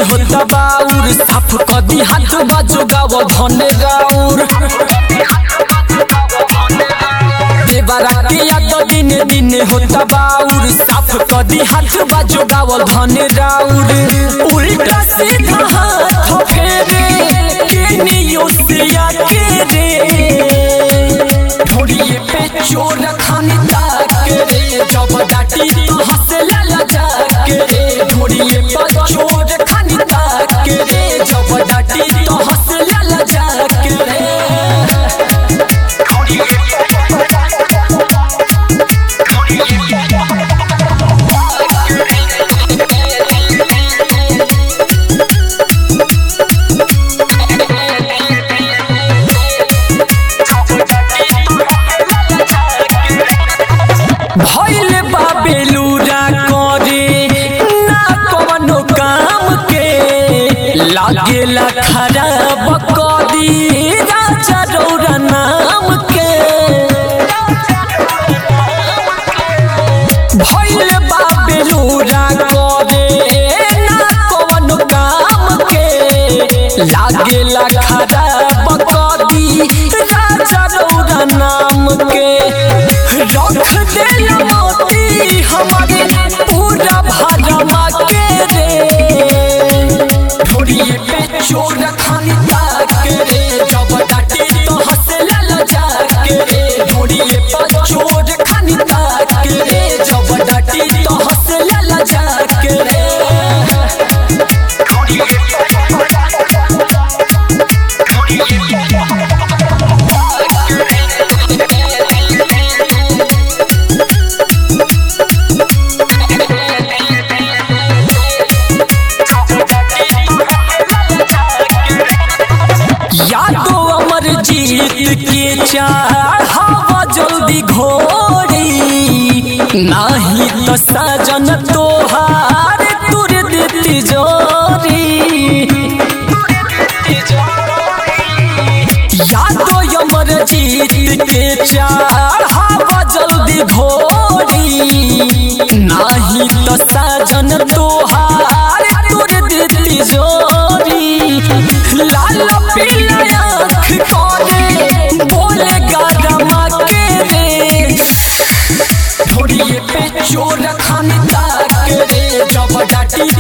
होता बाउर साफ कदी हाथ बाजो गाव धन गाउर देवरा के याद दिन दिन होता बाउर साफ कदी हाथ बाजो गाव धन गाउर उल्टा सीधा हाथ फेरे केनियो से आके रे ढोड़िए पे चोर खानी ताक रे जब डाटी तो हंसला लजा के रे ढोड़िए पे चोर खानी ताक रे जब डाटी तो हंसला लजा के रे भइले बा बेलूरा करे ना कवनो काम के लागेला खराब कदी राजा रौरा नाम के भइले बा बेलूरा करे ना कवनो काम के लागेला खराब कदी राजा रौरा नाम के रख देला मोती हमारे पूरा भरमा के रे ढोड़िए पे चोर खानी ताक रे जब डाटे तो हंसला लजा के रे ढोड़िए पे चोर खानी ताक रे जब डाटे तो हंसला लजा के रे यादो अमर जीत के चार हवा जल्दी घोड़ी नाही तो सजन तोहार तुर देती जोरी यादो अमर जीत के चार हवा जल्दी घोड़ी नाही तो सजन तोहार तुर देती जोरी लाल पीला आँख करे बोले गारमा के रे ढोड़िए पे चोर खानी ताक रे जब डाटी